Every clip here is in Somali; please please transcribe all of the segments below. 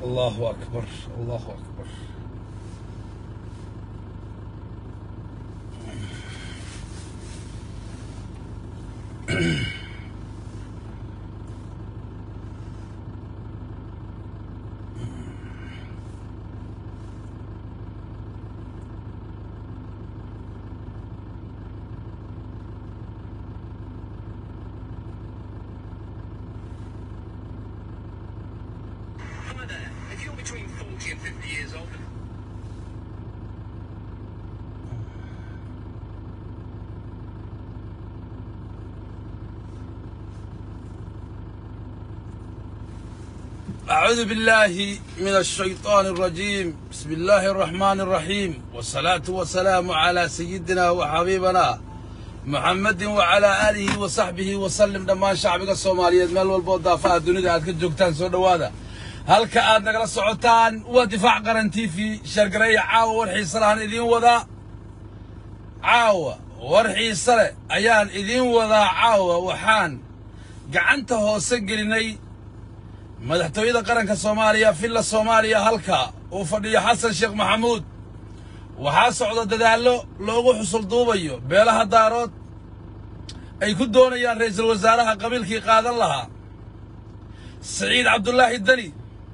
الله أكبر الله أكبر Hi there. If you're between 40 and 50 years old, أعوذ بالله من الشيطان الرجيم بسم الله الرحمن الرحيم والصلاة والسلام على سيدنا وحبيبنا محمد وعلى آله وصحبه وسلم دمان شعبك الصومالية مال والبوضة فالدنيا عاد كجوكتان سو دوادا هل كأد نقل الصعوتان ودفاع قرنتي في شرقرية عاوة والحيصران إذين وذا عاوة والحيصرة أيان إذين وذا عاوة وحان قعنته هو سجلني madaxtooyada qaranka soomaaliya villa soomaaliya halka uu fadhiyo xasan sheekh maxamuud waxaa socda dadaallo loogu xusul duubayo beelaha daarood ay ku doonayaan ra'iisul wasaaraha qabiilkii qaadan lahaa siciid cabdulaahi deni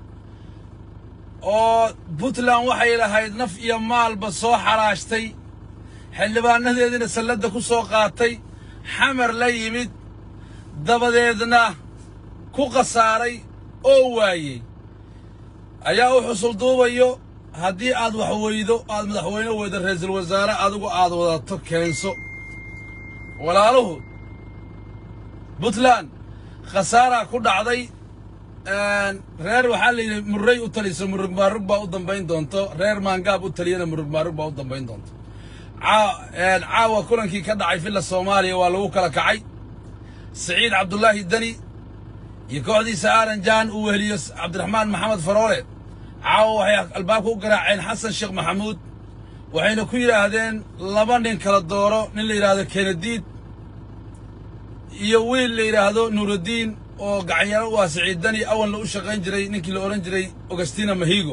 oo puntland waxay lahayd naf iyo maalba soo xaraashtay xildhibaanadeediina salladda ku soo qaatay xamar la yimid dabadeedna ku khasaaray oo waayey ayaa u xusul duubayo haddii aad wax weydo aad madaxweyne weydo ra'iisul wasaare adigu aad wadato keenso walaaluhu puntland khasaaraa ku dhacday reer waxaa la yidhi murray u taliso murug maarug baa u dambayn doonto reer maangaab u taliyana murug maarug baa u dambayn doonto caawa kulankii ka dhacay villa soomaaliya waa lagu kala kacay siciid cabdulaahi deni iyo kooxdiisa aaran jaan uu weheliyo cabdiraxmaan maxamed faroole caawa waxay albaabka u garaaceen xasan sheekh maxamuud waxayna ku yidhaahdeen laba nin kala dooro nin la yidhaahdo kenadiid iyo wiil la yidhaahdo nuuraddiin oo gacanyaro u ah siciiddani awalna u shaqayn jiray ninkii la odhan jiray augustina mahigo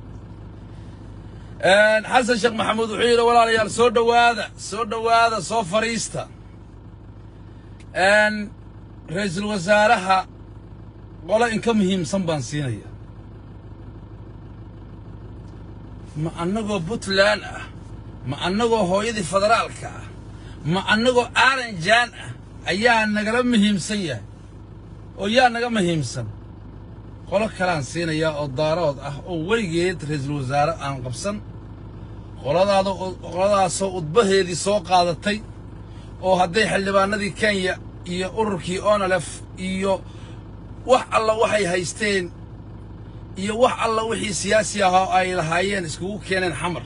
xasan sheekh maxamuud wuxuu yidhi walaalayaal soo dhowaada soo dhowaada soo fadhiista ra'iisul wasaaraha qolo inka muhiimsan baan siinaya ma annagoo puntland ah ma annagoo hooyadii federaalka ah ma annagoo aaranjaan ah ayaa nagala muhiimsan yahay oo yaa naga muhiimsan qolo kalaan siinayaa oo daarood ah oo weligeed ra'iisul wasaare aan qabsan qoladaada qoladaasoo udbaheedii soo qaadatay oo hadday xildhibaanadii kenya iyo ururkii onalef iyo wax alla waxay haysteen iyo wax alla wixii siyaasi ahaa ay lahaayeen iskugu keeneen xamar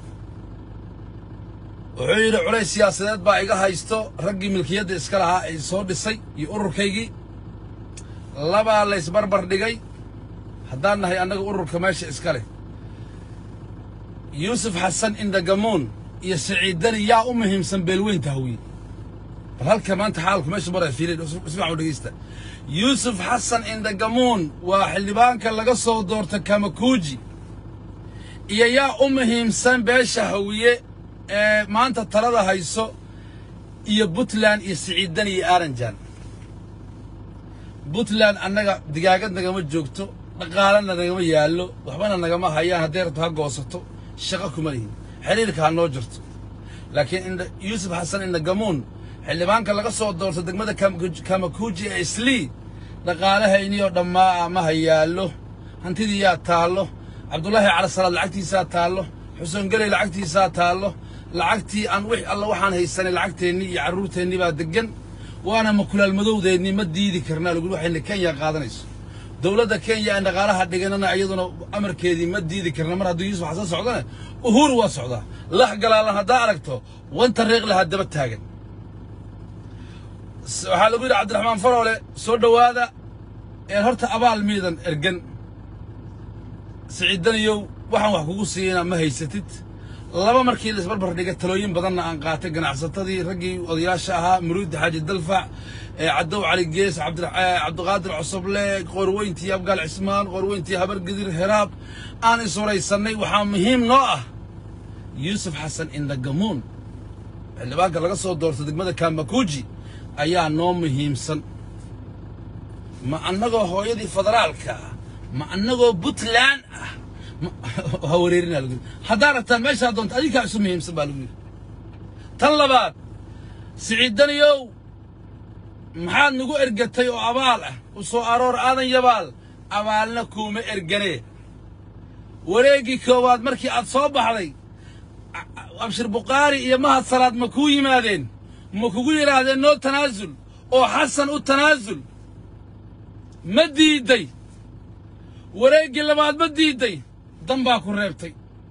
wuxuu yidhi culays siyaasadeed baa iga haysto raggii milkiyadda iska lahaa ay soo dhisay iyo ururkaygii labaa laysbarbar dhigay haddaan nahay annaga ururka meesha iska leh yuusuf xasan indagamuun iyo siciiddani yaa u muhiimsan beelweynta hawiye bal halka maanta xaalku meesha maray fiilin ismac u dhegeysta yuusuf xasan indagamuun waa xildhibaanka laga soo doorta kamakuuji iyo yaa u muhiimsan beesha hawiye ee maanta talada hayso iyo puntland iyo siciidan iyo aaranjan puntland annaga digaagad nagama joogto dhaqaalana nagama yaallo waxbana nagama hayaan hadday rabto ha goosato shaqo kuma lihin xiriirka ha noo jirto laakiin yuusuf xasan indagamuun xildhibaanka laga soo doorto degmada kamakuuji ee islii dhaqaalahayniyoo dhammaa ma hayaallo hantidii yaa taallo cabdulaahi calasalaad lacagtiisaa taallo xuseen geley lacagtiisaa taallo lacagtii aan wix alla waxaan haysanay lacagteennii iyo carruurteennii baa deggan waana makulaalmadowdeennii ma diidi karnaa laguli waxayna kenya qaadanayso dowladda kenya aan dhaqaalaha dhiganana iyaduna amarkeedii ma diidi karna mar hadduu yuusuf xasan socdane uhuru waa socdaa lax galaalan haddaa aragto wanta reeqlahaa daba taagan waxaa lagu yidhi cabdiraxmaan faroole soo dhowaada een horta abaal miidan ergan siciidaniyow waxaan wax kugu siiyeyna ma haysatid laba markii la isbarbar dhigay talooyin badanna aan qaatay ganacsatadii raggii odayaasha ahaa muruudi xaaji dalfac ee cadow cali gees cabdi- eh, cabdiqaadir cosoble qoorweyntii abgaal cismaan qoorweyntii habargedir heraab aan isuraysannay waxaa muhiim noo ah yuusuf xasan indhagamuun xildhibaanka laga soo doorto degmada kamakuji ayaa noo muhiimsan ma annagoo hooyadii federaalka ah ma annagoo puntland ah ma- ha wareerinaa lagu yidhi haddaa rabtaan meeshaa doonta adinkaa isu muhiimsan baa lagu yidhi tan labaad siciidaniyow maxaad nagu ergatay oo abaal ah u soo aroor aadan yabaal abaalna kuuma erganee wareeggii koowaad markii aad soo baxday a- a- abshir bukhaari iyo mahad salaad ma kuu yimaadeen ma kugu yidhaahdeen noo tanaasul oo xasan u tanaasul ma diidday wareeggii labaad ma diidday dan baa ku reebtay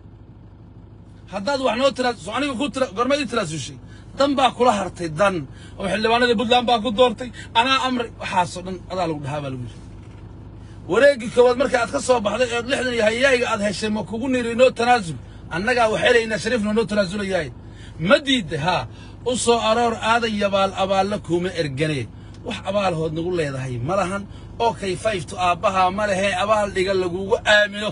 haddaad wax noo tiraas aniga ku tira gormeed i tiraasushay dan baa kula hartay dan oo xildhibaanadii puntland baa ku doortay anaa amray waxaasoo dhan adaa lagu dhahaa baa lagu yidhi wareeggii koowaad marka aad ka soo baxday ee lixdan iyo hayayga aad heshay ma kugu niri noo tanaasul annagaa waxelaynaa shariifna noo tanaasulayahay ma diidday haa u soo aroor aadan yabaal abaalla kuuma erganee wax abaalhood nagu leedahay ma lahan oo kayfayftu aabbahaa ma lehee abaal dhiga lagugu aamino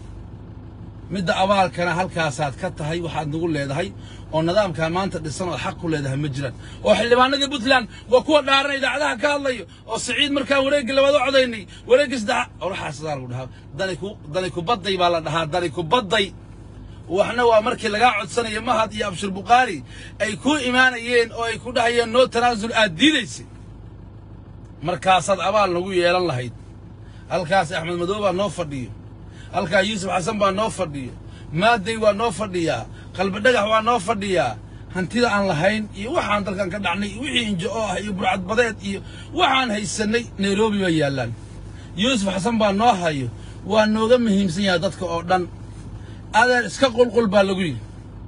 midda abaalkana halkaasaad ka tahay waxaad nagu leedahay oo nidaamkaa maanta dhisan ood xaq ku leedahay ma jiraan oo xildhibaanadii puntland waa kuwa dhaaran idaacadaha ka hadlayo oo siciid markaan wareeggii labaad u codaynay wareeggii saddexa oraxaasadaa lagu dhahaa dani ku dani kubadday baa la dhahaa dani kubadday waxna waa markii lagaa codsanayo mahad iyo abshir bukhaari ay ku imaanayeen oo ay ku dhahayeen noo tanaasul aad diidaysay markaasaad abaal nagu yeelan lahayd halkaas axmed madow baa noo fadhiyo halkaa yuusuf xasan baa noo fadhiyo maaday waa noo fadhiyaa qalbi dhagax waa noo fadhiyaa hantida aan lahayn iyo waxaan dalkan ka dhacnay iyo wixii injo oo ah iyo burcadbadeed iyo waxaan haysannay nairobi bay yaallaan yuusuf xasan baa noo hayo waa nooga muhiimsan yahay dadka oo dhan adeer iska qulqul baa lagu yidhi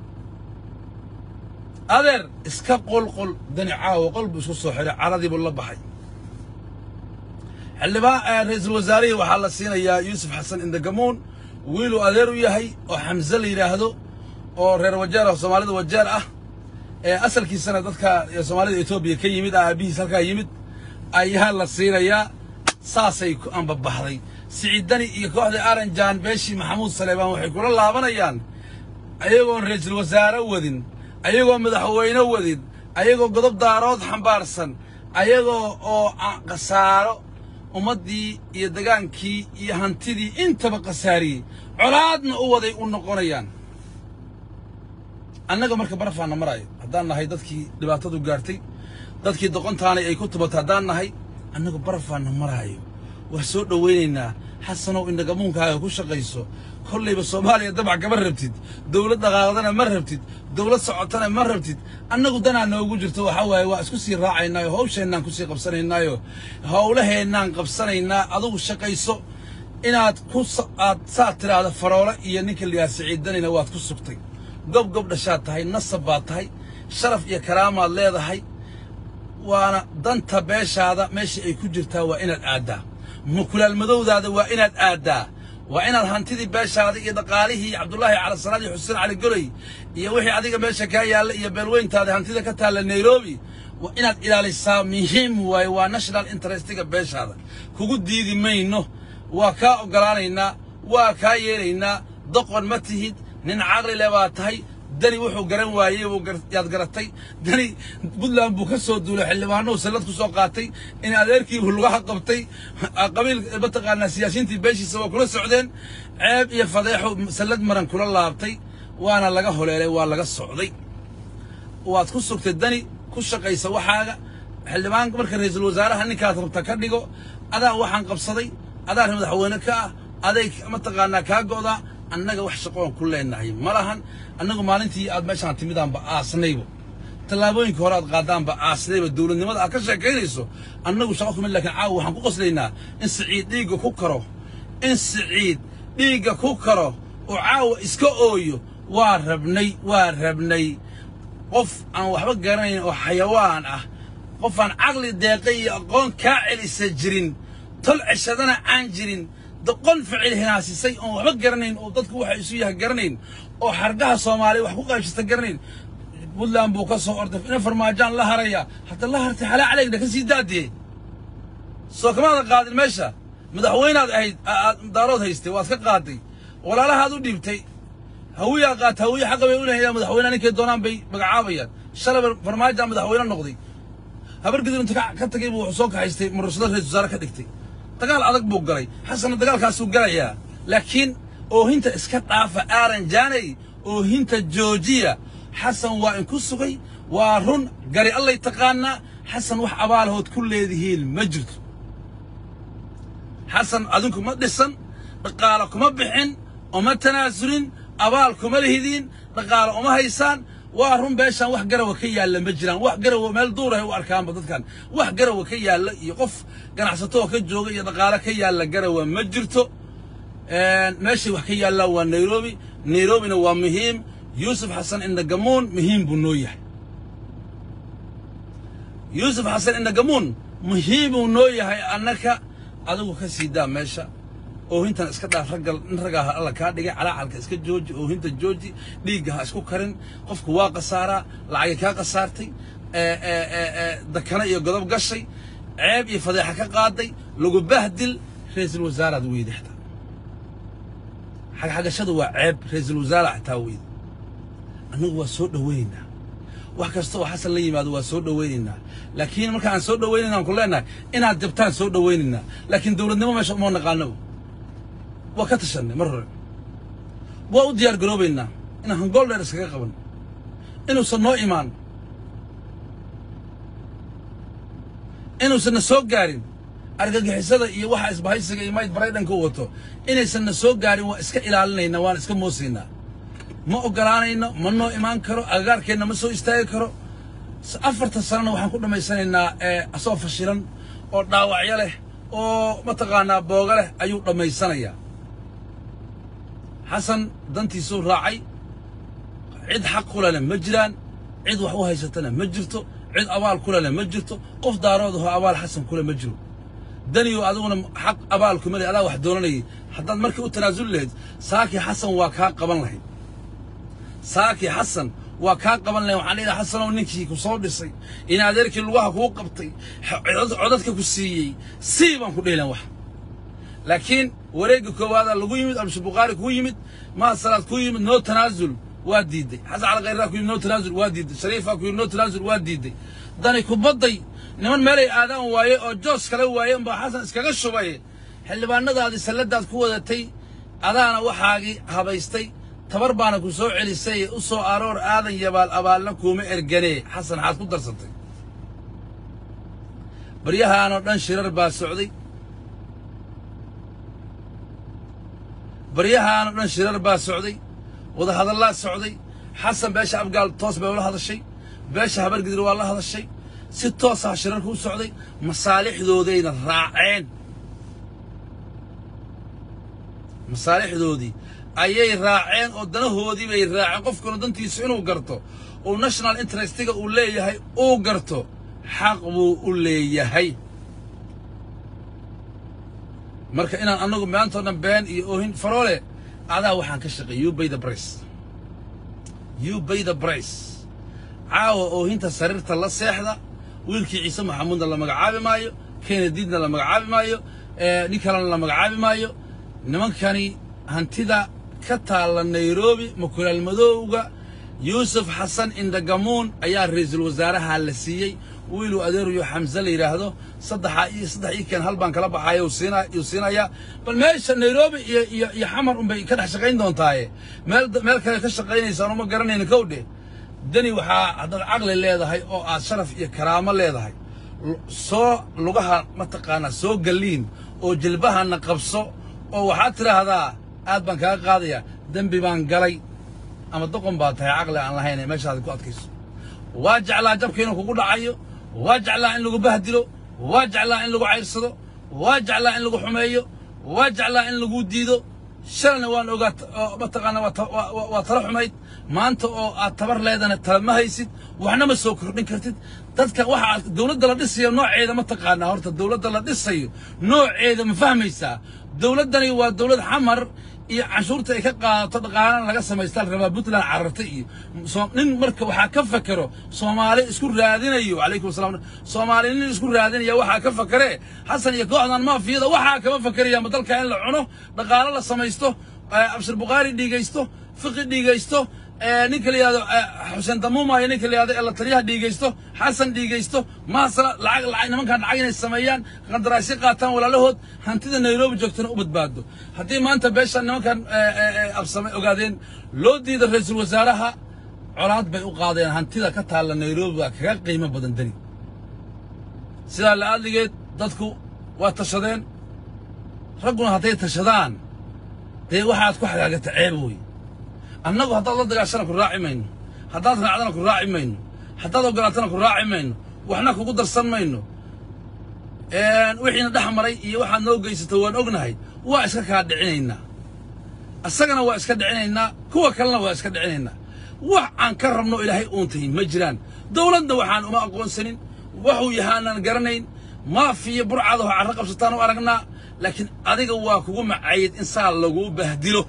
adeer iska qulqul dani caawa qol buu isku soo xiray caradii buu la baxay xildhibaan eh, ra'iisul wasaarihii waxaa la siinayaa yuusuf xasan indagamuun wiiluu adeer u yahay oo xamse la yidhaahdo oo reer wajeer ah soomaalida wajeer ah ee asalkiisana dadka eh, soomaalida etoobiya ka yimid ah aabihiis halkaa yimid ayaa la siinayaa saasay ku ambabaxday siciidani iyo kooxda aranjan beeshii maxamuud saleebaan waxay kula laabanayaan ayagoon ra'iisul wasaare wadin ayagoo madaxweyne wadin ayagoo godob daarood xambaarsan ayagoo oo a- khasaaro ummaddii iyo degaankii iyo hantidii intaba khasaariyey colaadna u waday u noqonayaan annaga marka barafaana maraayo haddaan nahay dadkii dhibaatadu gaartay dadkii doqontaanay ay ku tubatay haddaan nahay annaga barafaana maraayo waa soo dhowaynaynaa xasanow indhagamuunkaaga ku shaqayso kollayba soomaaliya dabac kama rabtid dowlad dhaqaaqdana ma rabtid dowlad socotana ma rabtid annagu danaa noogu jirto waxaa waaye waa isku sii raacaynaayo hawsheennaan kusii qabsanaynaayo howlaheennaan qabsanaynaa adugu shaqayso inaad ku sa- aad saa tiraahdo faroole iyo ninka liyaa siciidanina waad ku sugtay gob gob dhashaad tahay nasab baad tahay sharaf iyo karaamaad leedahay waana danta beeshaada meesha ay ku jirtaa waa inaad aaddaa mukulaal madowdaada waa inaad aaddaa waa inaad hantidii beeshaada iyo dhaqaalihii cabdullaahi cala salaad iyo xuseen cali goley iyo wixii adiga meesha kaa yaalla iyo beelweyntaada hantida ka taalla nairobi waa inaad ilaalisaa muhiim waaye waa national interestiga beeshaada kugu diidi mayno waa kaa oggolaanaynaa waa kaa yeelaynaa doqon ma tihid nin caqli le baa tahay dani wuxuu garan waayey buu gar- yaad garatay dani puntland buu ka soo duulay xildhibaanuu sallad ku soo qaatay in adeerkii buu lugaha qabtay qabiil mataqaanaa siyaasiyiintii beeshiisa waa kula socdeen ceeb iyo fadeexu sallad maran kula laabtay waana laga holeelay waa laga socday waad ku sugtay dani ku shaqaysa waxaaga xildhibaan marka ra'iisul wasaaraha ninkaad rabta ka dhigo adaa waxaan qabsaday adaa madaxweyne ka ah aday mataqaanaa kaa go'daa annaga wax shaqoon ku leenahay ma lahan annagu maalintii aad meeshaan timidaanba aasnaybo tallaabooyinka hore aad qaadaanba aasnayba dowladnimada aad ka sheekaynayso annagu shaqo kumid laakiin caawa waxaan ku qoslaynaa in siciid dhiigga ku karo in siciid dhiigga ku karo oo caawa iska ooyo waa rabnay waa rabnay qof aan waxba garanayn oo xayawaan ah qof aan caqli deeqay iyo aqoon kaa celisa jirin tol ceshadana aan jirin doqon ficil hinaasisay oon waxba garanayn oo dadku waxa isu yahay garanayn oo xargaha soomaaliya wax ku qaybsata garanayn puntland buu ka soo orday ina farmaajaan la haraya hadda la hartay xalaa calayna ka sii daadiyey soo kamaadan qaadin meesha madaxweynaad ahayd aad daarood haystay waad ka qaaday walaalahaad u dhiibtay hawiyaa qaata hawiye xaqa bay u leeyahay madaxweynaha ninkay doonaan bay magacaabayaan shalay farmaajo madaxweyne noqday habargidir inta ka tagay buu wuxuu soo kaxaystay murushada ra-isul wasaare ka dhigtay dagaal adag buu galay xasanna dagaalkaasuu galayaa laakiin oohinta iska dhaafa aaran jaanay oohinta joojiya xasan waa inku sugay waa run gari allay taqaanaa xasan wax abaalahood ku leedihiin ma jirto xasan adinku ma dhisan dhaqaalo kuma bixin uma tanaasulin abaal kuma lihidiin dhaqaalo uma haysaan waa run beeshaan wax garawa ka yaalla ma jiraan wax garawa meel duurahay u arkaanba dadkan wax garawa ka yaalla iyo qof ganacsatoo ka jooga iyo dhaqaalo ka yaalla garawa ma jirto meeshay wax ka yaallaan waa nairobi nairobina waa muhiim yuusuf xasan indagamuun muhiim buu noo yahay yuusuf xasan indagamuun muhiimuu noo yahay annaka adigu ka sii daa meesha oohintan iska dhaaf raggal in raggaa alla kaa dhigay calaacalka iska jooji oohinta jooji dhiigga ha isku karin qofku waa khasaaraa lacagay kaa khasaartay dakana iyo godob gashay ceeb iyo fadeexa ka qaaday lagu bahdil ra-iisul wasaaraad weydi xitaa xagxagashadu waa ceeb ra-iisul wasaara xitaa weydi annagu waa soo dhowaynaynaa wax kasta oo xasan la yimaado waa soo dhowaynaynaa laakiin marka aan soo dhowaynayna aan ku leenahay inaad jabtaan soo dhowaynaynaa laakiin dowladnimo meesha uma naqaanaba waa ka tashanay mar hore waa u diyaar garoobaynaa inaan hangool dheer iskaga qaban inuusan noo imaan inuusan na soo gaarin argagixisada iyo waxa isbahaysiga iyo mayd baraydanka u wato inaysan na soo gaarin waa iska ilaalinaynaa waan iska moosaynaa ma ogolaanayno ma noo imaan karo agagaarkeenna ma soo istaagi karo afartan sanana waxaan ku dhammaysanaynaa asoo fashilan oo dhaawacyo leh oo mataqaanaa booga leh ayuu dhammaysanayaa xasan dantiisuu raacay cid xaq kulena ma jiraan cid wax u haysatana ma jirto cid abaal kulena ma jirto qof daaroodahoo abaal xasan kule ma jiro daniyo adiguna xaq abaal kuma le adaa wax doonanayay haddaad markii u tanaasuli lahayd saakii xasan waa kaa qaban lahayd saakii xasan waa kaa qaban lahayd waxaan leedahay xasanow ninkii ku soo dhisay in adeerkii lugaha kuu qabtay codadka ku siiyey sii baan ku dheelan wax laakiin wareegga koowaadaa lagu yimid abshir bukhaari kuu yimid mahad salaad kuu yimid noo tanaasul waa diidday xasan cali khayraa ku yimid noo tanaasul waa diidday shariifaa ku yimid noo tanaasul waa diidday dani kubadday niman meelay aadaan waaye oo joos kala waayeen baa xasan iskaga shubay xildhibaanadaadii salladaad ku wadatay adaana waxaagii habaystay tabar baana ku soo celisay u soo aroor aadan yabaal abaalna kuuma erganee xasan xaad ku darsatay baryahaanoo dhan shirar baa socday baryahaanoo dhan shirar baa socday wadahadallaa socday xasan beesha abgaal toos bay ula hadashay beesha habargidir waa la hadashay si toosaa shirarku u socday masaalixdoodayna raaceen masaalixdoodii ayay raaceen oo danahoodii bay raaceen qofkuna dantiisu inuu garto uu national interestiga uu leeyahay uu garto xaq buu u leeyahay marka inaan annagu maantao dhan been iyo oohin faroole adaa waxaan ka shaqeey you bay the price you bay the price caawa oohinta sariirta la seexda wiilkii ciise maxamuudna la magacaabi maayo kenediidna la magacaabi maayo nin kalena la magacaabi maayo nimankani hantida ka taalla nairobi makulaal madowga yuusuf xasan indagamuun ayaa ra'iisul wasaaraha la siiyey wiiluu adeeruyo xamse la yidhaahdo saddexa iyo saddex ii keen hal baan kala baxaaya uu siina uu siinayaa bal meesha nairobi iyo iyo iyo xamar unbay ka dhex shaqayn doontaaye meel meel kale ka shaqaynaysaan uma garanayna kow dheh dani waxaa haddaad caqli leedahay oo aad sharaf iyo karaamo leedahay soo lugaha mataqaanaa soo galliin oo jilbahana qabso oo waxaad tidhaahdaa aad baan kaaga qaadayaa dembi baan galay ama doqon baa tahay caqli aan lahayn ee meeshaada ku adkayso waa jeclaa jabka inuu kugu dhacayo waa jeclaa in lagu bahdilo waa jeclaa in lagu cayrsado waa jeclaa in lagu xumeeyo waa jeclaa in lagu diido shalayna waan ogaa mataqaanaa waa tala xumayd maanta oo aad tabar leedana tala ma haysid waxna ma soo kordhin kartid dadka waxa aad dowladda la dhisayo nooceeda ma taqaanaa horta dowladda la dhisayo nooceeda ma fahmaysaa dowladdani waa dowlad xamar iyo canshuurta ay ka qaadato dhaqaalana laga samaystaa la rabaa puntland cararta iyo soo- nin marka waxaa ka fakero soomaali isku raadinayo calaykum salaam soomaali nin isku raadinaya waxaa ka fakere xasan iyo kooxdan maafiyada waxaa kama fakeraya ma dalka in la cuno dhaqaalo la samaysto eh, abshir bukhaari dhiigaysto fiqi dhiigaysto eh, ninka la yihahdo eh, xuseen damuuma iyo ninka la yihahdo ee la taliyaha dhiigaysto xasan dhiigaysto maasala lacag lacag nimankan lacag inay sameeyaan qandaraasyo qaataan walaalahood hantida nairobi joogtana u badbaado haddii maanta beeshan nimankan eh, eh, eh, absame ogaadeen loo diida ra-iisul wasaaraha colaad bay u qaadeen hantida ka taalla nairobi waa kaga qiimo badan deni sidaa la-aadligeed dadku waa tashadeen ragguna hadday tashadaan dee waxaad ku xagaagata ceeb wey annagu haddaad la dagaashana ku raaci mayno haddaad raacdana ku raaci mayno haddaad ogolaatana ku raaci mayno waxna kugu darsan mayno Een, wixiina dhex maray iyo waxaad noo geysato waan ognahay waa iska kaa dhicinaynaa asagana waa iska dhicinaynaa kuwa kalena waa iska dhicinaynaa wax aan ka rabno ilaahay uuntahay ma jiraan dowladda waxaan uma aqoonsanin waxuu yahaanaan garanayn maafiya burcada oo carro qabsataan u aragnaa laakiin adiga waa kugu macayid in saa laguu bahdilo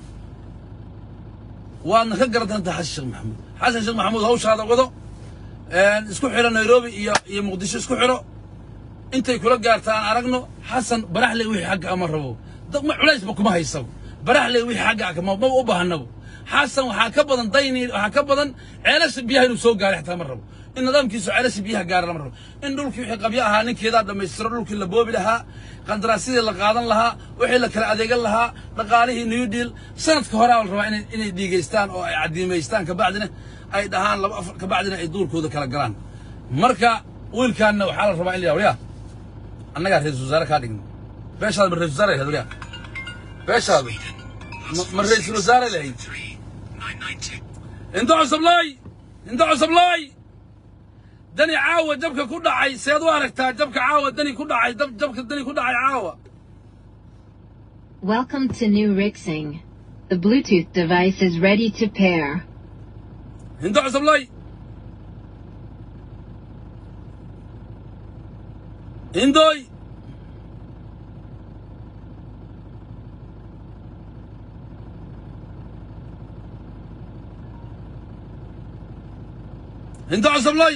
waadna ka garadantaa xasan sheekh maxamuud xasan sheekh maxamuud hawshaada wado een, isku xidho nairobi iyo iyo muqdisho isku xidho intay kula gaarta aan aragno xasan baraxley wixii xagga ama rabo dad ma culaysba kuma haysabo baraxley wixii xagga ah ma ma u baahnabo xasan waxaa ka badan dayni waxaa ka badan ceelasha biyaha inuu soo gaaro xitaa ma rabo in nidaamkiisu ceelasha biyaha gaara lama rabo in dhulkii wixii qabyo ahaa ninkeedaa dhammaystiro dhulkii la boobi lahaa qandaraasyadii la qaadan lahaa wixii la kala adeegan lahaa dhaqaalihii new deal sanadka horaa la rabaa inay inay dhiigaystaan oo ay cadiimaystaan kabacdina ay dhahaan laba afar kabacdina ay duurkooda kala galaan marka wiilkaanna waxaa la rabaa in la yidhahdo yaa annagaa ra-iisul wasaare kaa dhigno beeshaada ma ra-isul wasaare ahayd waliyaa beeshaadu ma- ma ra-iisul wasaare lahayd 3992. inta cusublaay inta cusublaay dani caawa jabka ku dhacay seed u aragtaa jabka caawa dani ku dhacay dab jabka dani ku dhacay caawa Welcome to New Rixing. The Bluetooth device is ready to pair. inta cusublaay indooy inta cusublaay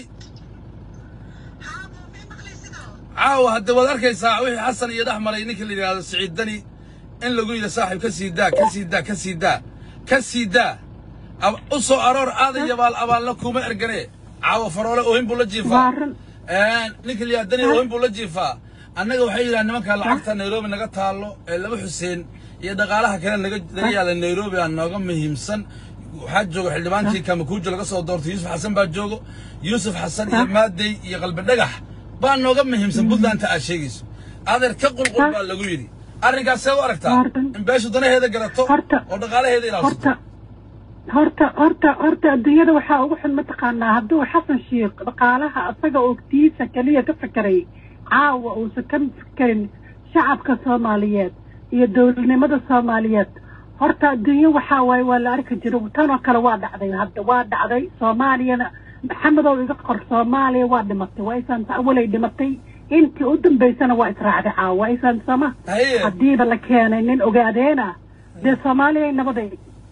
caawa hadde waad arkaysaa wixii xasan iyo dhex maray ninka la yidhaahdo siciid dani in lagu yidhi saaxiib ka sii daa ka sii daa ka sii daa ka sii daa Ab- u soo aroor aadan yabaal abaalna kuma ergane caawa faroole oohin buu la jiifaa Waaran. Een, ninka la yidhahdo dani oohin buu la jiifaa annaga waxay yidhahdeen nimanka lacagta nairobi naga taalo ee laba xuseen iyo dhaqaalaha kale naga naga yaala nairobi aa nooga muhiimsan waxaa jooga xildhibaankii kamakuujo laga soo doortay yuusuf xasan baa joogo yuusuf xasan iyo maadey iyo qalbi dhagax baa nooga muhiimsan puntlandta aad sheegayso adeer ka qulqul baa lagu yidhi arrinkaas see u aragtaa Waaran. in beeshu danaheeda garato Horta- oo dhaqaalaheeda ilaaliso horta horta horta horta adduunyada waxaa ugu xun mataqaanaa hadduu xasan sheikh dhaqaalaha asaga ogtiisa keliya ka fekeray caawa uusan ka fekerin shacabka soomaaliyeed iyo dowladnimada soomaaliyeed horta adduunyo waxaa waaye waa la arki jiro tanoo kale waa dhacday hadda waa dhacday soomaaliyana maxamedow iga qor soomaaliya waa dhimatay waa isaan awalay dhimatay intii u dambaysana waa israacday caawa waa isaan sama Haye. haddiiba la keenay nin ogaadeena dee soomaaliya nabaday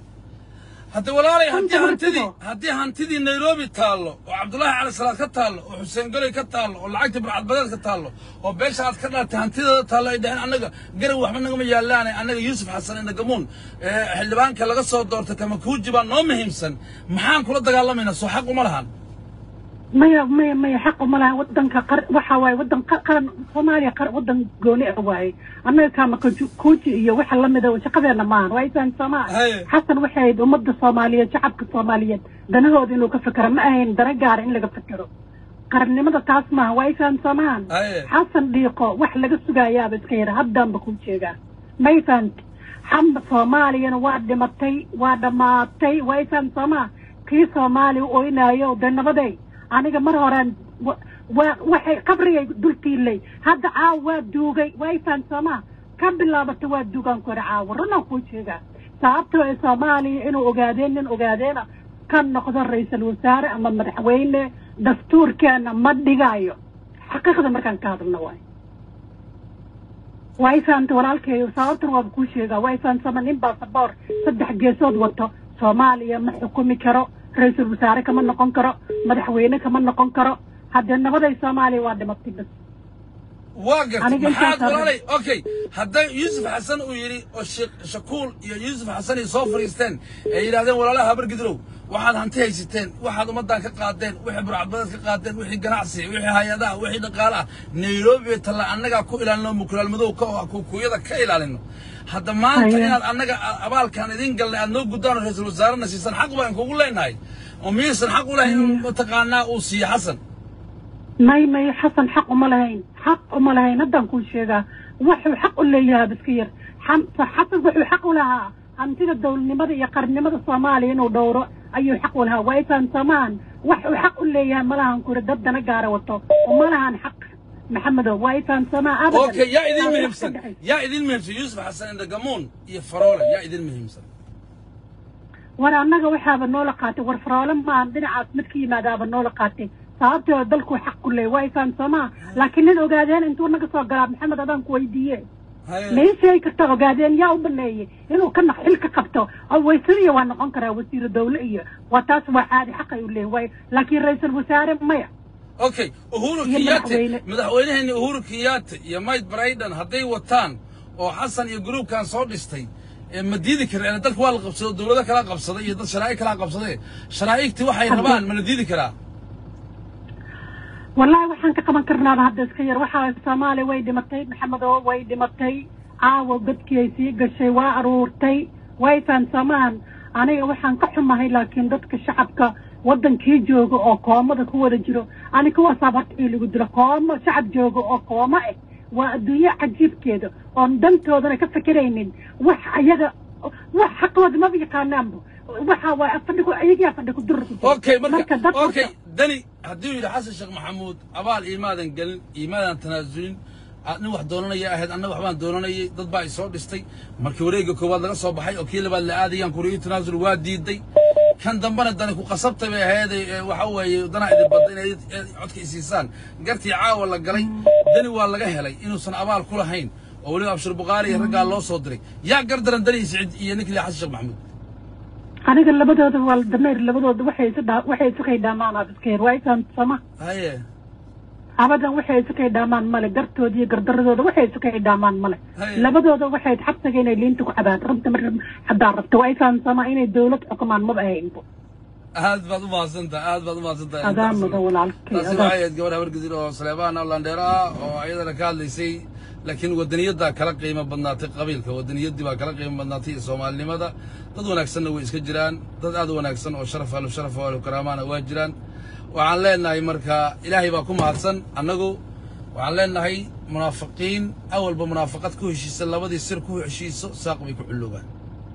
hadda walaalay haddii Runta hantidii martido. haddii hantidii nairobi taallo oo cabdullaahi cali salaad ka taallo oo xuseen goley ka taallo oo lacagtii burcadbadeed ka taallo oo beesha aad ka dhalatay hantideeda taallo ay dhaheen annaga garan waxba nagama yaalaane annaga yuusuf xasan indagamuun ee xildhibaanka laga soo doortay kamakuuji baa noo muhiimsan maxaan kula dagaalamaynaa soo xaq uma lahan maya maya maya xaq uma laha wadanka qar waxa waaye wadan qa- qaran soomaaliya qar wadan gooni ah waaye annaga kaama kuji kuji iyo waxa lamida shaqadeena maahan waa isaan soomaa Haye. xasan waxay ahayd ummadda soomaaliyeed shacabka soomaaliyeed danahooda inuu ka fekero ma ahayn dana gaara in laga fekero qarannimada taas maaha waa isaan soomaan Haye. xasan dhiiqo wax laga sugayaaba iska yara haddaanba ku jeegaa may fahamti xamba soomaaliyana waa dhimatay waa dhammaatay waa isaan soomaa kii soomaaliya u oynaayo dee nabaday aniga mar horaan wa- waa waxay qabrigay dultiilay hadda caawa waa duugay waa isaan soomaa ka bilaabata waa duugaan ku yara caawa runaan kuu jeegaa sababtoo ee soomaaliya inuu ogaadeen nin ogaadeena ka noqdo ra-iisul wasaare ama madaxweyne dastuurkeena ma dhigayo xaqiiqda markaan ka hadalno waay waa i fahamta walaalkeeyo sababtan waaba kuu sheegaa waa i fahamsama nin baasaboor saddex geesood wato soomaaliya ma xukumi karo ra-iisul wasaare kama noqon karo madaxweyne kama noqon karo haddee nabaday soomaaliya waa dhimatay bas waa gartay Aniga maxaad intaas walaalay okay hadday yuusuf xasan uu yidhi oo sheekh shakuul iyo yuusuf xasan ay soo fadhiisteen ee yidhahdeen walaalaha habargidrow waxaad hanti haysateen waxaad ummaddan ka qaadeen wixii burcadbadeed ka qaadeen wixii ganacsi wixii hay-adaha wixii dhaqaale ah nairobi talla annagaa ku ilaalino mukulaalmadow ka oo kukuyada ka ilaalino hadda maanta Haya. inaad annaga a- abaalkaan idin galnay aad noo guddaan oo ra-iisul wasaarena siisan xaq baan kugu leenahay oo miyaysan xaq u lahayn inuu mataqaanaa uu siiyo xasan may may xasan xaq uma lahayn xaq uma lahayn haddaan kuu sheegaa wuxuu xaq u leeyahaa biska yar Xam- xasan wuxuu xaq u lahaa hantida dowladnimada iyo qarnimada soomaaliya inuu dhowro ayuu xaq u lahaa waa isaan samaan wax uu xaq u leeyahay malahan kuri dad dana gaara wato oo malahan xaq maxamedow waa isaan samaa abadan اوكي يا اذن Waa wax مهمسن ka dhexaysa. يا اذن مهمسن يوسف حسن عند قمون يا فروله يا اذن مهمسن war annaga waxaaba noola qaatay war faroole maan dhinacaas mid ka yimaadaaba noola qaatay sababtoo dalkuu xaq ku leeyahay waa isaan samaa laakiin nin ogaadeen intuu naga soo galaa maxamed adaan ku weydiiye هاي may sheegi karta ogaadeen yaa u baneeyey inuu ka naq xil ka qabto oo waysariya waa noqon karaa wasiiru dawle iyo waa taas waa caadi xaqay u leeyahay waay laakiin ra-iisul wasaare maya اوكي اهورو يا كياتي مدحوينه. مدحوينهن اهورو كياتي يا مايت برايدن هدي وطان oo xasan iyo group kan soo dhistay ee ma diidi kareen dalka waa la qabsaday dowlado kala qabsaday iyo dad sharaa'ic kala qabsaday sharaaictii waxay rabaan ma la diidi karaa wallaahi waxaan ka qaban karnaaba hadda iska yar waxaa soomaaliya way dhimatay maxamedo way dhimatay caawa godkii ay sii gashay waa aruurtay way fahansamaan aniga waxaan ka xumahay laakiin dadka shacabka wadankii jooga oo koomada ku wada jiro ani kuwaasaa horta ii lagu dilo koomo shacab jooga oo koomo ah waa adduunyo cajiibkeeda oon dantoodana ka fekeraynin wax ayaga wax xaqooda maba yaqaanaanba waxa waa fadhi ku ayagaa fadhi ku durur ku jira. اوكي marka dad اوكي horta- dani haddii uu yidhi xasan sheekh maxamuud abaal iimaadan gelin iimaadan tanaasulin aad nin wax doonanaya ahayd anna waxbaan doonanayay dad baa i soo dhistay markii wareegga koowaad laga soo baxay oo kii labaad la aadayaan kuriyo tanaasul waa diiday kan dambena dani ku qasabtay bay ahayd ee waxa weeye danaa idin badda inay ee codka isiisaan gartii caawa la galay dani waa laga helay inuusan abaal ku lahayn oo weliba abshir bukaari iyo raggaa loo soo diray yaa gardaran dani siciid iyo ninkii xasan sheekh maxamuud aniga labadooda waa dameer labadooda waxay isu dhaa waxay isu kay dhaamaan abiskeer waa isaan sama haye abadan waxay isu kay dhaamaan male gartooda iyo gardaradooda waxay isu kay dhaamaan male Haye. labadooda waxay xabsiga inay liinta ku cabaan rabta mar haddaan rabto waa isaan sama inay dawlad xukumaan maba ahaynbo aad baad u mahadsantahay aad baad u mahadsantahay adaan mudan walaalkay taasi adaan waxay ahayd gabadh habargidin oo saleebaan landheero ah oo ayadana ka hadlaysay laakiin wadaniyaddaa kala qiimo badnaatay qabiilka wadaniyaddii baa kala qiimo badnaatay iyo soomaalinimada dad wanaagsanna way iska jiraan dad aad u wanaagsan oo sharaf ahlu sharaf ahlu karaamaana waa jiraan waxaan leenahay marka ilaahay baa ku mahadsan annagu waxaan leenahay munaafiqiin awalba munaafaqad ku heshiisa labadii sir ku heshiiso saaq bay ku cullugaan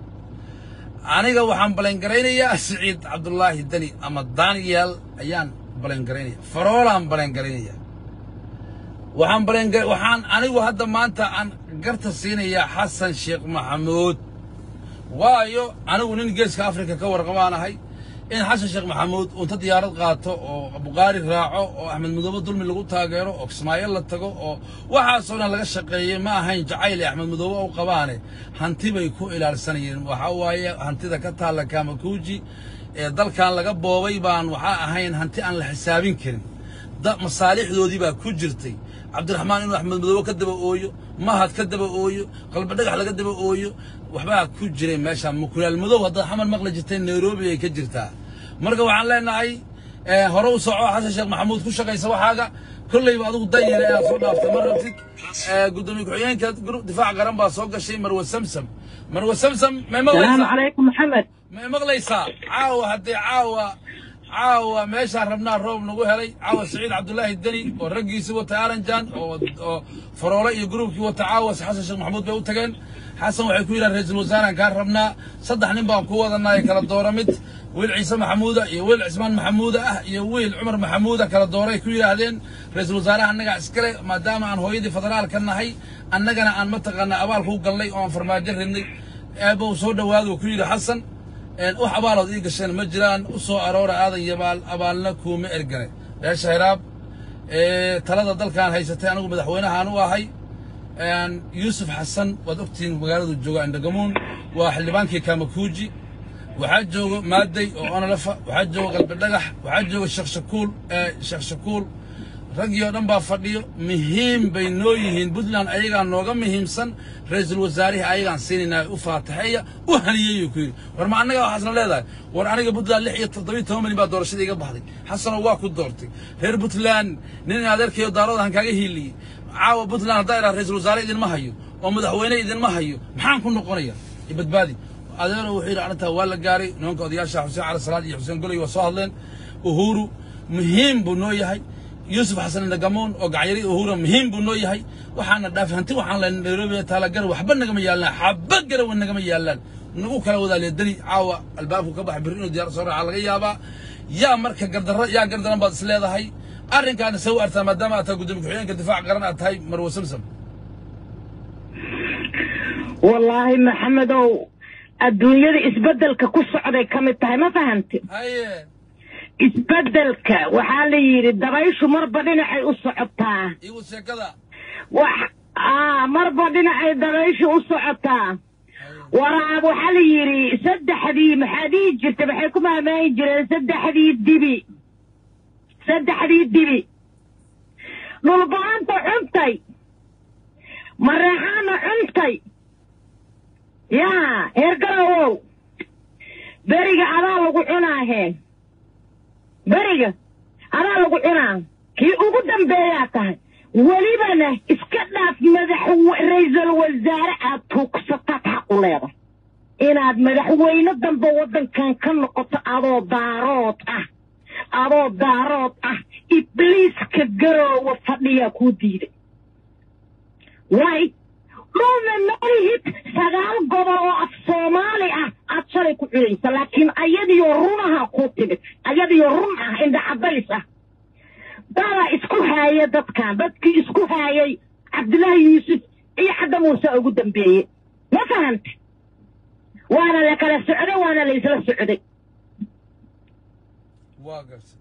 aniga waxaan balangaraynayaa siciid cabdullaahi deni ama daniel ayaan balangaraynayaa faroolaan balangaraynayaa waxaan balangar waxaan anigu hadda maanta aan garta siinayaa xasan sheekh maxamuud waayo anigu nin geeska afrika ka warqamaanahay in xasan sheekh maxamuud unta diyaarad qaato oo buqaari raaco oo axmed midoobe dulmi lagu taageero oo kismaayo la tago oo waxaasoo dhan laga shaqeeyey ma ahayn jacayl ee axmed midoobe u qabaane hanti bay ku ilaalsanayeen waxaa waaye hantida ka taalla kamakuuji ee dalkan laga boobay baan waxaa ahayn hanti aan la xisaabin karin da masaalixdoodii baa ku jirtay cabdiraxmaan inuu axmed madoobe ka daba ooyo mahad ka daba ooyo qalbi dhagax laga daba ooyo waxbaa ku jiray meesha mukulaal madow haddaad xamar maqli jirtay nairobi ay ka jirtaa marka waxaan leenahay eh, hore u soco xasan sheekh maxamuud ku shaqaysa waxaaga kolleyba adigu danyare inaad soo dhaaftay ma rabtid Eh, gudoomiye ku-xigeenka group difaac qaran baa soo gashay marwe samsam marwe samsam may salaamu maqlaysaa calaykum maxamed ma maqlaysaa caawa haddee caawa caawa meeshaan rabnaa roob nagu helay caawa saciid cabdullaahi deni oo raggiisii wata aranjan oo oo faroole iyo gruubkii wata caawa xasan sheekh maxamuud bay u tageen xasan waxay ku yidhahan ra-iisul wasaaraan kaa rabnaa saddex nin baan ku wadanaa ee kala doora mid wiil ciise maxamuuda iyo wiil cismaan maxamuuda ah iyo wiil cumar maxamuuda kala dooray ku yidhaahdeen ra-iisul wasaaraha annagaa iskale maadaama aan hooyadii federaalka nahay annagana aan mataqaanaa abaalku gallay oo aan farmaajo ridnay eebbow soo dhowaadu ku yidhi xasan een wax abaalood ii gasheen ma jiraan u soo aroora aadan yabaal abaalna kuuma ergane beesha hiraab ee talada dalkan haysatay anigu madaxweynahaan u ahay een, yuusuf xasan waad ogtihiin magaaladu jooga indhagamuun waa xildhibaankii kamakuuji waxaa jooga maaday oo onolafa waxaa jooga qalbi dhagax waxaa jooga sheekh shakuul ee sheekh shakuul raggii oo dhan baa fadhiyo muhiim bay noo yihiin puntland ayagaa nooga muhiimsan ra-iisul wasaarihii ayagaan siinaynaa u faataxeeya u haliyeyuu ku yidhi war ma annaga waxaasna leedahay war aniga puntland lix iyo toddobiyo toban milyan baa doorashada iga baxday xasanoo waa ku doortay reer puntland nin adeerkayo daaradahan kaaga hiiliyey caawa puntland haddaa idhaha ra-iisul wasaare idinma hayo oo madaxweyne idinma hayo maxaan ku noqonaya badbaadi adeero wuxuu yidhi arrintaa waa la gaaray nimanka odayaasha xuseen cali salaad iyo xuseen goley waa soo hadleen uhuru muhiim buu noo yahay yuusuf xasan indagamoon oo gacyari uhura muhiim buu noo yahay waxaana dhaafay hanti waxaan len nairobi taala gar waxba nagama yaallaan xaba garawa nagama yaallaan nagu kala wadaaliya dani caawa albaabku ka baxa birri inuu diyaar soo raaca laga yaabaa yaa marka gardarro yaa gardaran baad is leedahay arrinkaana se u artaa maadaama aad tahay gudoomiye ku-xigeenka difaac qaran aad tahay marwo samsam wallaahi maxamedow adduunyada isbeddelka ku socday ka mid tahay ma fahamti haye isbeddelka waxaa la yidhi dabayshu marba dhinacay u socotaa igu sheekada wax aa marba dhinacay dabayshu u socotaa waraab waxaa la yidhi saddexdii maxaa dhihi jirta maxay ku maamaayi jireen saddexdii dibi saddexdii dibi dhulba-anta cuntay mareexaana cuntay yaa heergarawow beriga adaa lagu cunaahe beriga adaa lagu cunaa kii ugu dambeeyaa tahay welibana iska dhaaf madax ra-iisul wasaare aad tuugsataad xaq u leedahay inaad madaxweyne dambe waddankan ka noqoto adoo daarood ah adoo daarood ah ibliiska garoowa fadhiyaa kuu diiday way dhulna malihid sagaal gobol oo af soomaali ah aad shalay ku cunaysa laakiin ayadiyo runaha kuu timid ayadiyo run ah indha cadays ah dadaa isku haaya dadkan dadkii isku haayay cabdillaahi yuusuf iyo cadda muuse ugu dambeeye ma fahante waana la kala socday waana la isla socday waa garta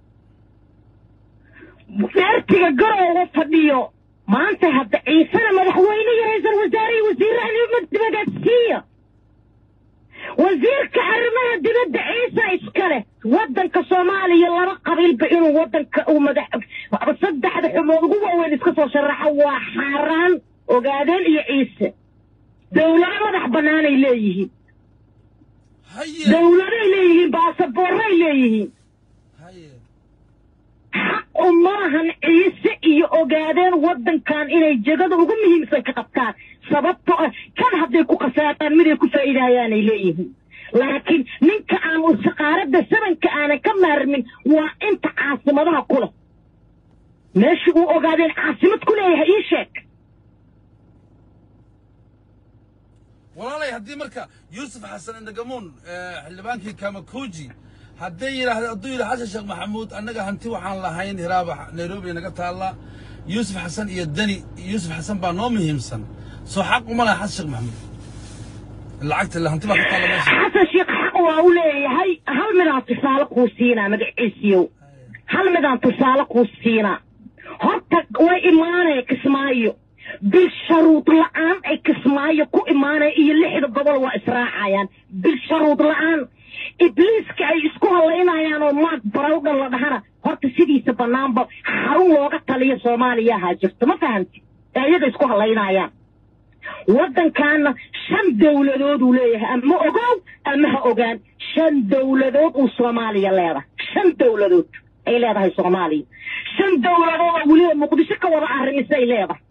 dheertiga garooga fadhiyo maanta hadda ciisena madaxweyne iyo ra-iisul wasaare iyo wasiiraha dibadda siiya wasiirka arrimaha dibadda ciise iskale waddanka soomaaliya laba qabiilba inuu waddanka uu madax saddexda xumood ugu waaweyn iska soo sharaxo waa xaaraan ogaadeen iyo ciise dowlado madax bannaanay leeyihiin haye dowladay leeyihiin baasaboorray leeyihiin haye xaq uma lahan ciise iyo ogaadeen waddankan inay jegada ugu muhiimsan ka qabtaan sababto ah kan hadday ku khasaaraan miday ku faa'iidayaanay leeyihiin laakiin ninka aan saqaaradda sabanka aanan ka maarmin waa inta caasimadaha ku leh meesha uu ogaadeen caasimad ku leeyahay ii sheeg walaalay haddii marka yuusuf xasan indagamuun xildhibaankii kamakuuji hadday yidhaahda hadduu yidhi xasan sheekh maxamuud annaga hanti waxaan lahayn hiraaba nairobi naga taalla yuusuf xasan iyo deni yuusuf xasan baa noo muhiimsan soo xaq uma laha xasan sheekh maxamuud lacagta la hanti baa ku taalla meesha xasan sheekh xaq waa u leeyahay hal midaan tusaale kuu siinaa magaciisiyow hal midaan tusaale kuu siinaa horta way imaanaya kismaayo bil sharuud la'aan ay kismaayo ku imaanaya iyo lixda gobol waa israacayaan bil sharuud la'aan ibliiska ay isku hallaynayaan oo maag barawdhan la dhahana horta sidiisa bannaanba xarun looga taliyo soomaaliya ahaa jirto ma fahamti ee iyaga isku hallaynayaan waddankaana shan dowladooduu leeyahay ama ogow ama ha ogaan shan dowladood uu soomaaliya leedahay shan dowladood ay leedahay soomaaliya shan dowladood oo weliba muqdisho ka wada arrimisay leedahay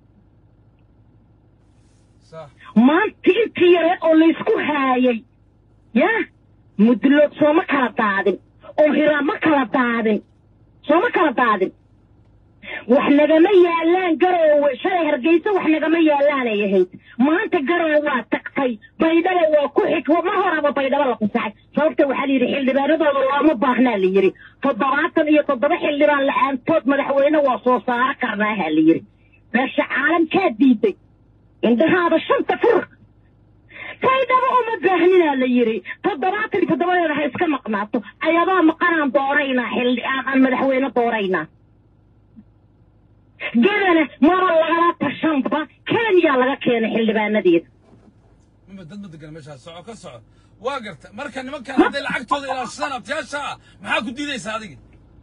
sax maanta intii yareed oo laysku haayay yaa mudlood sooma kala daadin oo hiraa ma kala daadin sooma kala daadin wax nagama yaalaan garoowe shalay hargeysa wax nagama yaalaanay ahayd maanta garoowe waa tagtay baydhaba waa ku xig ma horaba baydhaba la fasaxay sababta waxaa la yidhi xildhibaanadooda looma baahnaa la yidhi toddobaatan iyo toddoba xildhibaan la-aantood madaxweyne waa soo saaro karnaaha la yidhi meesha caalamkaa diiday indhahaada shanta fur baydhaba uma baahnina la yidhi toddobaatan iyo toddobadeeda ha iska maqnaato ayadoo maqanaan dooraynaa xildhi aan aan madaxweyne dooraynaa gedana maba lagala tashanba ka kenya laga keenay xildhibaanadeeda mama dad ma degana meeshaas soco ka soco waa garta marka nimankan hadday lacagtooda ilaashadaan abtiyaasha ah maxaa ku diidaysaa adiga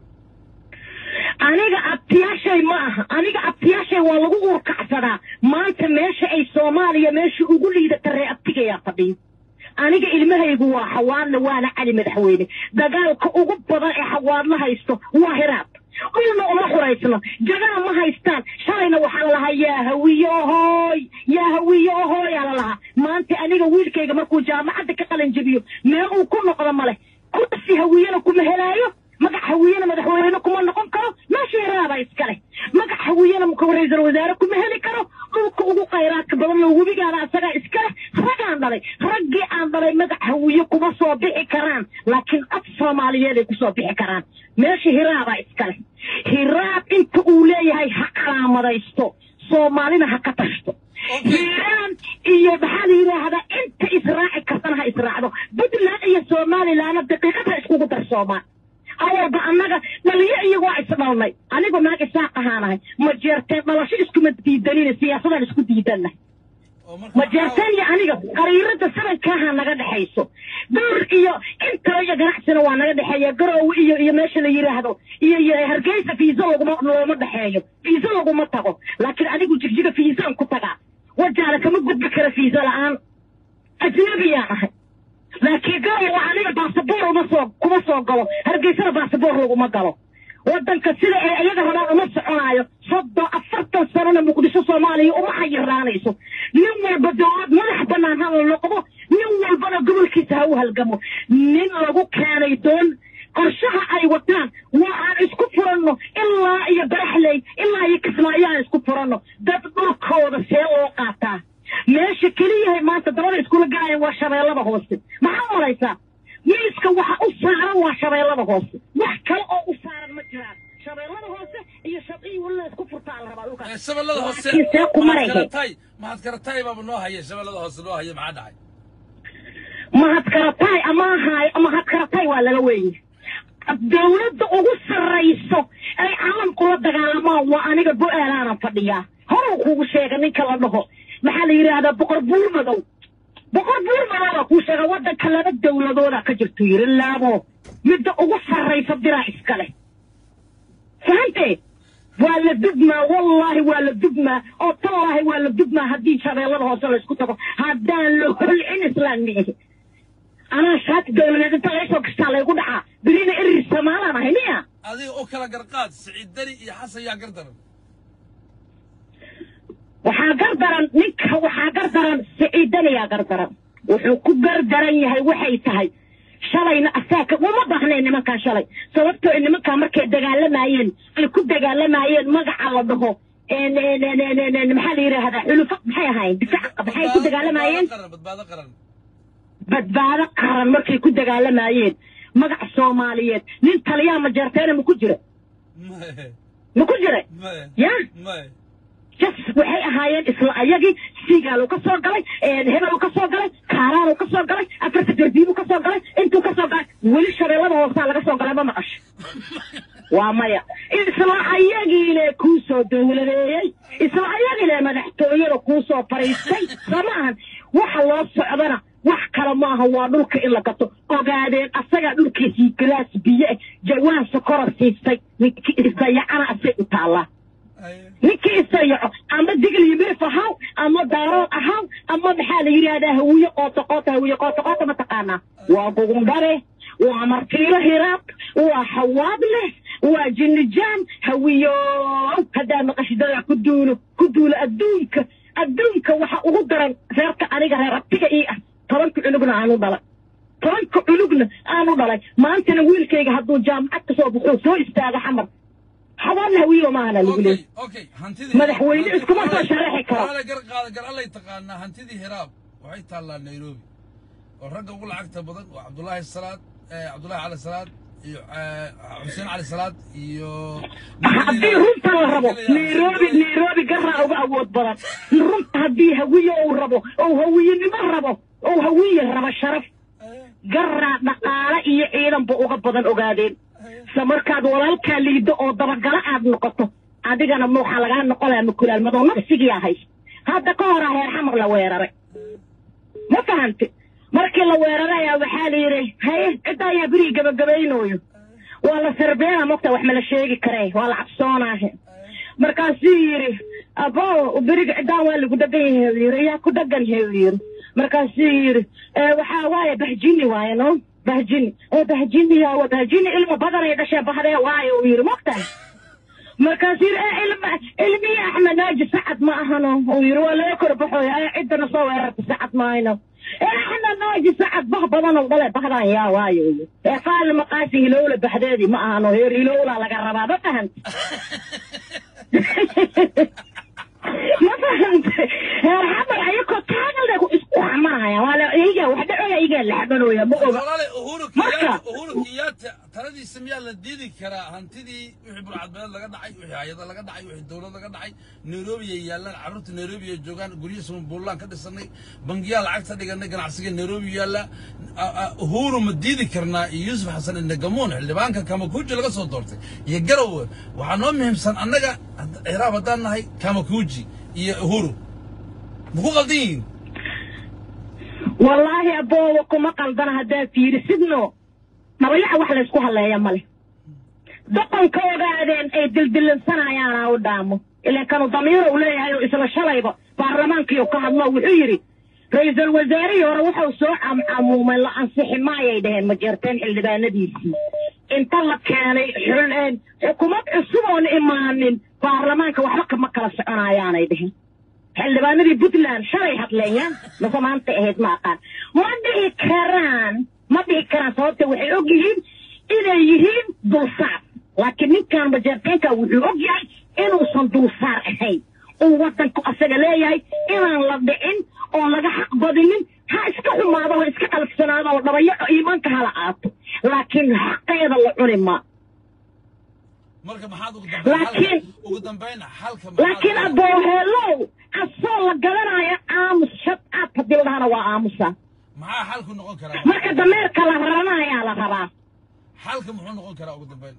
aniga abtiyaashay ma aha aniga abtiyaashay waa lagu uurkacsadaa maanta meesha ay soomaaliya meesha ugu liidata ree abtigayaa fadhiyo aniga ilmahaygu waa xawaadle waana cali madaxweyne dagaalka ugu badan ee xawaadla haysto waa hiraab ulna uma xuraysno jagaa ma haystaan shalayna waxaa la lahaa yaa hawiye ohooy yaa hawiye ohooy aa la lahaa maanta aniga wiilkayga markuu jaamacadda ka qalin jabiyo meel uu ku noqdo male kursi hawiyena kuma helaayo magac hawiyena madaxweyne kuma noqon karo meesha hiraaba iskale magac hawiyena ra-iisul wasaare kuma heli karo dhulka ugu khayraadka badan oo webigaana asagaa iskale ragaan dhalay raggii aan dhalay magac hawiye kuma soo bixi karaan laakiin af soomaaliyeed ay kusoo bixi karaan meesha hiraabaa iskale hiraab inta uu leeyahay ha calaamadaysto soomaalina ha ka tashto hiiraan iyo maxaa la yidhaahdaa inta israaci kartana ha israacdo puntland iyo somalilandna daqiiqada iskugu darsoomaan awalba annaga dhaliyo iyago waa isdhalnay anigu naag isaaq ahaanahay ma jeerteen dhalasho iskuma diidanina siyaasadaan isku diidannahay oo marka ma jeerteen iyo aniga qariirada sanankaaha naga dhexayso door iyo intaba iyo ganacsina waa naga dhexeeya garoowe iyo iyo meesha la yidhaahdo iyo iyo hargeysa fiisa laguma looma dhexeeyo fiisa laguma tago laakiin anigu jigjiga fiisaan ku tagaa wajaale kama gudbi kara fiisa la-aan ajnabiyaan ahay laakiin garowa aniga baasaboor uma soo kuma soo galo hargeysana baasaboor laguma galo waddanka sida ay iyaga rabaan uma soconaayo soddon afartan sanona muqdisho soomaaliya uma xayiraanayso nin walba dowlad madax bannaan ha la noqdo nin walbana gobolkiisa ha u halgamo nin lagu keenay doon qorshaha ay wataan waa aan isku furanno ilaa iyo baraxley ilaa iyo kismaayo aan isku furanno dad dhulkooda see loo qaataa meesha keliyahay maanta dabada iskula galayan waa shabeellada hoose maxaa malaysaa miiska waxa u saaran waa shabeellada hoose wax kale oo u saaran ma jiraan shabeellada hoose iyo shabii walila isku furtaa la rabaa Eh, dhulkaas shabeellada hoose Laakiin see ku mahad marayhay karatay mahad karatay baaba noo haya shabeellada hoose noo haya maxaa dhacay mahadkaratay ama ahaayo mahadkaratay waa laga weeye dowladda ugu sarrayso ay caalamku la dagaalamaan waa aniga go-aalaana fadhiyaa horuu kugu sheega ninka la dhaho maxaa la yidhaahdaa boqor buur madow boqor buur madowaa kuu sheega waddanka laba dowladooda ka jirtu yiri laabo midda ugu sarraysa diraa iskale fahantee waa la dugmaa wallaahi waa la dugmaa oo tallaahi waa la dugmaa haddii shabeellada hoose laysku tago haddaan la holcin islaan miihi anaa shaati dowladeed inta laysoo gastaa laygu dhacaa berina erir samaalaan ahay miya adiga u kala garqaad siciid deni iyo xasan yaa gardaran waxaa gardaran ninka waxaa gardaran siciidanayaa gardaran wuxuu ku gardaran yahay waxay tahay shalayna asaaka uma baahnayn nimankaa shalay sababtoo ay nimankaa markay dagaalamayeen ay ku dagaalamayeen magaca la dhaho en- en- en- en- en- en- maxaa la yidhaahdaa xulufo maxay ahaayeen difaac maxay ku dagaalamayeen qaran badbaado qaran badbaado qaran markay ku dagaalamayeen magaca soomaaliyeed nin taliyaa ma jeerteena ma ku jira maye ma ku jira maye ya maye jas waxay ahaayeen isla ayagii siigaal ka soo galay hebel ka soo galay kaaraan ka soo galay afarta gardiibu ka soo galay intuu ka soo galay weli shabeellada hoosaa laga soo galay ma maqasho waa maya isla ayagiile kuu soo dowladeeyey isla ayagiile madaxtooyada kuu soo fariistay soo ma ahan waxa loo socdana wax kale maaha waa dhulka in la gato ogaadeen asagaa dhulkiisii galaas biyo eh jawaan sokora siistay ninkii isdayacana asay u taallaa Aye. ninkii isayaco ama digl yimif ahaw ama daarood ahaw ama maxaa la yidhahdaa hawiye qoota qoota hawiye qoota qoota ma taqaanaa waa gugundhare waa martiilo hiraab waa xawaad leh waa jinnijaan hawiyo haddaa maqashidada ku duulo ku duulo adduunka adduunka waxa ugu daran reerka aniga reer abtiga ii ah tobanka cunugna aanu dhalay tobanka cunugna aanu dhalay maantana wiilkayga hadduu jaamacad ka soo baxo soo istaago xamar xawaadna hawiyo maahana lagu leeyahay okay okay hantidii Madaxweyne iskuma soo sharaxi karo. Walaal gar qaada gar allay taqaanaa hantidii hiraab waxay taallaa nairobi oo ragga ugu lacagta badan waa cabdullaahi salaad eh, cabdullaahi cali salaad iyo eh, xuseen cali salaad iyo haddii runta la rabo nairobi nairobi garaa uga awood badan runta haddii hawiye uu rabo ou hawiyenimo rabo ou hawiye rabo sharaf garaa dhaqaale iyo ciidanba uga badan ogaadeen se markaad walaalkaa liido oo dabagalo aad noqoto adigana waxaa lagaa noqonaya makulaalmadoo nafsigiyaa hays hadda ka hor ah heer xamar la weeraray ma fahamti markii la weeraray ayaa waxaa la yidhi haye cidda ayaa berigi gabagabaynooyo waa la sarbeena mogta wax mala sheegi karee waa la cabsoonaahe markaasuu yidhi abo beriga ciddaan waa lagu dhagan yahay uu yidhi yaa ku dhagan yahay uu yidhi markaasuu yidhi "Eh, waxaa waaye bahjini waaye no bahjini ee bahjini yaawa bahjini ilmo badanay dhashee bahdee waaye uu yidhi mogtahay markaasuu yidhi "Eh, ilma ilmiya axmed naaji sacad ma ahano uu yidhi waa laga kor baxooya ee ciddana soo weerarta sacad maayno ee axmed naaji sacad bah badanoo dhale bahdaan yaa waaye uu yidhi ee qaali maqaasi hilowla baxdeedii ma ahano heer hilowlaa laga rabaa ma fahanta ma fahanta heer xamar ayakoo taagalda isku xamanaya waa la iyaga wax dhacoya iyagaa la xamanooya ma oga walaale uhuru Marka- kenyatta uhuru kenyatta taladiisa miyaa la diidi karaa hantidii wixii burcadbeed laga dhacay wixii hay-ada laga dhacay wixii dowlad laga dhacay nairobi ay yaallaan carruurta nairobi ay joogaan guryo sumbuulaan ka dhisanay bangiyaa lacagta dhiganay ganacsiga nairobi yaalla A- a- uhuru ma diidi karnaa iyo yuusuf xasan indagamuun xildhibaanka kamakuuji laga soo doortay iyo garowe waxaa noo muhiimsan annaga hadd- ciraab haddaan nahay kamakuuji iyo uhuru maku qaldan yihiin wallaahi aboowa kuma qaldana haddaad fiirisidno dhabayaca wax laysku halleeya male doqonka ogaadeen ay dildillansanayaana u dhaamo ilan kanu damiiro u leeyahay oo isla shalayba baarlamaankiiu ka hadlo wuxuu yidhi ra-iisul wasaarihii hore wuxuu soo camcamuumay la ansixi maayay dhaheen majeerteen xildhibaanadiisii inta la keenay xul- xukuumad cusub oon imaanin baarlamaanka waxba kama kala soconayaanay dheheen xildhibaanadii puntland shalay hadleeyaan mase maanta ahayd ma aqaan ma dhihi karaan ma dhihi karaan sababta waxay og yihiin inay yihiin dulsaar laakiin ninkan majeerteenka wuxuu og yahay inuusan dulsaar ahayn uu wadanku asaga leeyahay inaan la dhicin oon laga xaq badinin ha iska xumaado ha iska qalafsanaado oo dhabayaco iimaanka hala aato laakiin xaqeeda la cuni ma marka maxaad ugu dambayn Laakiin- xalka- ugu dambayn xalka maxaad laakiin ugu- abooheelow asoo la garanayo aamus shad aad haddii la dhahana waa aamusa maxaa xalku noqon karaa marka dameerka la raranayaa la rabaa xalka muxuu noqon karaa ugu dambayn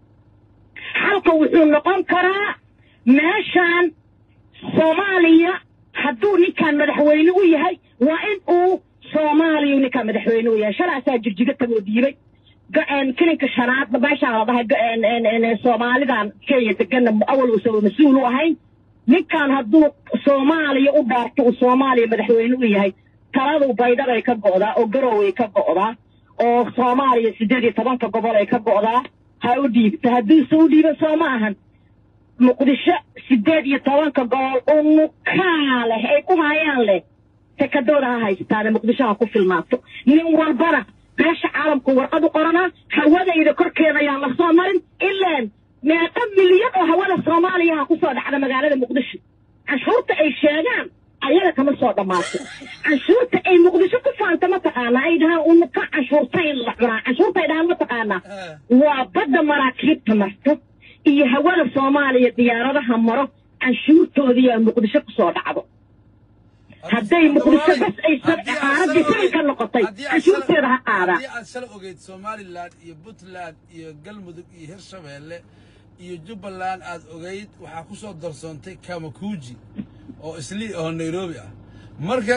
xalka wuxuu noqon karaa meeshaan soomaaliya hadduu ninkan madaxweyne u yahay waa in uu soomaaliya ninkan madaxweyne u yahay shalaasaa jirjiga tagoo diibay ga- kilinka shanaad meeshaan la dhahay ga- en- en- en- soomaalidan kenya degana awal uusan mas-uul u ahayn ninkan hadduu soomaaliya u dhaarto uu soomaaliya madaxweyne u yahay taladu baydhabay ka go'daa oo garoway ka go'daa oo soomaaliya siddeed iyo tobanka gobol ay ka go'daa ha u dhiibta hadduuse u dhiiban soo ma ahan muqdisho siddeed iyo tobanka gobol unukaa leh ay ku hayaan leh sekadooda ha haystaane muqdisho ha ku filmaato nin walbana beesha caalamku warqad u qoranaa hawadayda korkeeda ayaan la soo marin ilaan meeqa milyan oo hawada soomaaliya ha ku soo dhacda magaalada muqdisho canshuurta ay sheegaan ayaga kama soo dhammaato canshuurta ay muqdisho ku faanta mataqaanaa ay dhahaan unuka canshuurta in la cunaa canshuurta ay dhahaan mataqaanaa Eh. waa badda maraakiibta marto iyo hawada soomaaliya diyaaradaha maro canshuurtoodii aa muqdisho ku soo dhacdo hadday muqdisho bas aysan dhaqaalo difaac ka noqotay canshuurteeda ha qaadaa haddii aad shala ogeyd somalilan iyo puntland iyo galmudug iyo hirshabeelle iyo jubbaland aad ogeyd waxaa ku soo darsoontay kamakuuji oo islii oo nairobi ah marka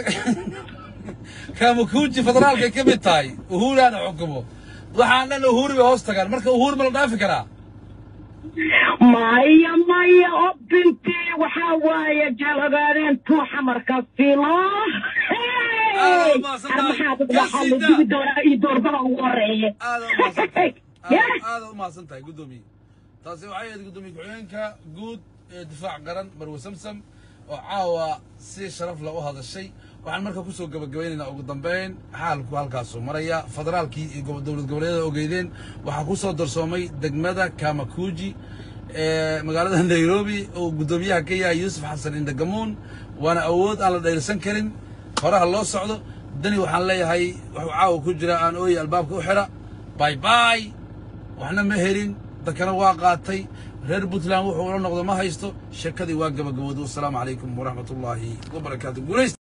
kamakuuji federaalkay ka mid tahay uhuraana xukumo waxaan dhan uhuri bay hoos tagaan marka uhuri ma la dhaafi karaa maya maya oo bintii waxaa waaye jalogaadeen tuuxa marka filo Ah, ma san tahay. maxaad waxaa la dugi doonaa iyo doorbada ugu horeeye aada u mahadsantahay Yeah. aada aada u mahadsan tahay guddoomiye taasi waxay ahayd guddoomiye ku-xigeenka guud ee difaac qaran marwe samsam oo caawa si sharaf leh u hadashay waxaan marka kusoo gabagabaynaynaa ugu dambeyn xaalku halkaasuu maraya federaalkii iyo gobo- dowlad goboleedyada ogeydeen waxaa kusoo darsoomay degmada kamakuuji ee magaalada nairobi oo guddoomiyaha ka yahay yuusuf xasan indagamuun waana awood aan la dhayrsan karin horaha loo socdo dani waxaan leeyahay wuxuu caawa ku jira aan ooye albaabka u xidha bay bay waxna ma helin dadkana waa qaatay reer puntland wuxuu ula noqdo ma haysto sheekadii waa gabagabooday wasalaamu calaykum waraxmat ullaahi wabarakaatu guulays